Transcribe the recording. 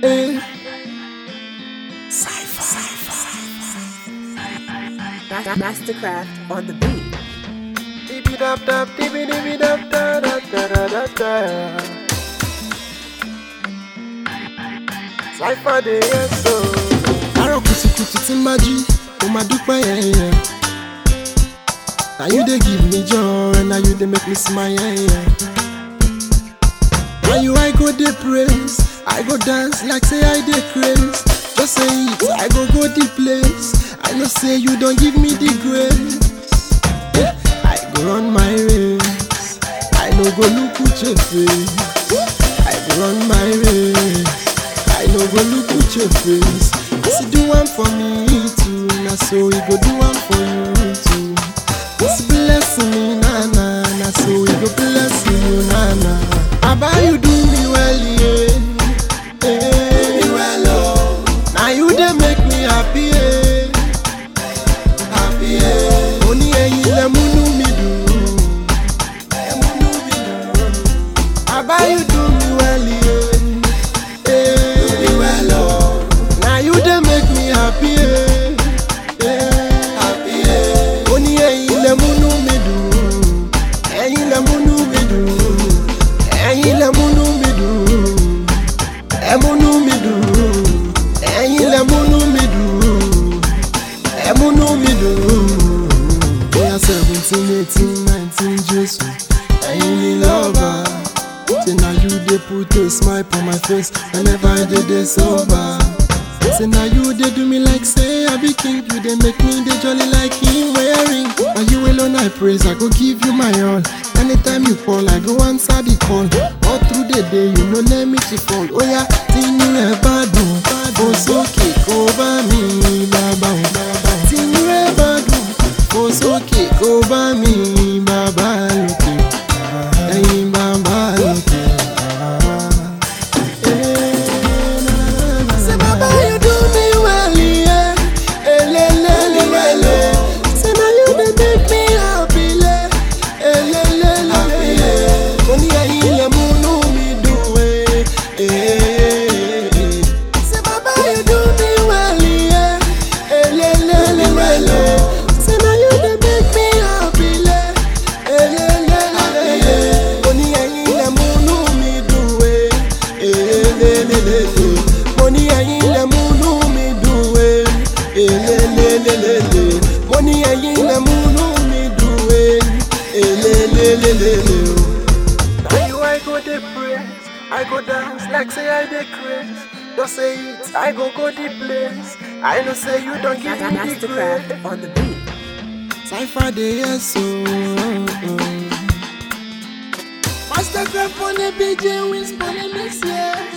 Eh. Ma- Mastercraft on the beat. Dibi dap dap, dibi dibi dap da da da da da da. Cypher dey yes so. Àárọ̀ kùtùkùtù tí ń bá jí, mo máa dúpẹ́ yẹ̀yẹ̀. Na you dey give me joy, na you dey make me smile yẹ̀yẹ̀. Na you I go dey praise, I go dance like say I dey craze. Just say it, I go go the place. I know say you don give me the grace. Yeah, I go run my race. I no go look with your face. I go run my race. I no go look with your face. Yes, you do one for me too. Na so he go do one for you too. Yes, bless me, na na. Na so he go bless you, na na. Aba you do me well, yeah. Do me well, oh. Now you dey make me happy, yeah. Happy, yeah. Ó ní ẹyin lẹ múnú mi dùn. Ẹ múnú mi dùn. Aba you do me well, yeah. Yeah. Do me well, oh. Now you dey make me happy, yeah. Yeah. Happy, yeah. Ó ní ẹyin lẹ múnú mi dùn. Ẹyin lẹ múnú mi dùn. Ẹyin lẹ múnú mi dùn. Ẹ múnú mi dùn. Ẹyin lẹ múnú mi dùn. Ẹ múnú mi dùn. Bóyá seventeen, eighteen, nineteen, Jésù. Ẹyin ni lọ́ba. Say na you dey put a smile for my face whenever I dey dey sober. Say na you dey do me like say I be king, you dey make me dey jolly like him wearing. Na you alone I praise, I go give you my all. Anytime you call, I go answer the call. All through the day, you no let me to fall. Oya, tinú ẹ bá dùn, kó sókè kó bá mi bàbá o. Tinú ẹ bá dùn, kó sókè kó bá mi bàbá lókè. Ẹyin bàbá lókè. Say, Baba, you do me well, yeah. Elelelele. Say, now you dey make me happy, le. Elelelele. Mo ní ẹ̀yin lẹ múnú mi dùn, eh. Eh. Say, Baba, you do me well, yeah. Elelelele. Say, now you dey make me happy, le. Elelelele. Mo ní ẹ̀yin lẹ múnú mi dùn, eh. Elelelele. Mo ní ẹ̀yin lẹ múnú mi dùn, eh. Elelelele. Mo ní ẹ̀yin lẹ múnú mi dùn, eh. Elelelele. Now you I go dey praise, I go dance like say I dey craze. Just say it, I go go the place. I know say you don't give Ma- me the grace. Mastercraft on the beat. Cypher dey yes so. Mastercraft on the BJ wins for the next year.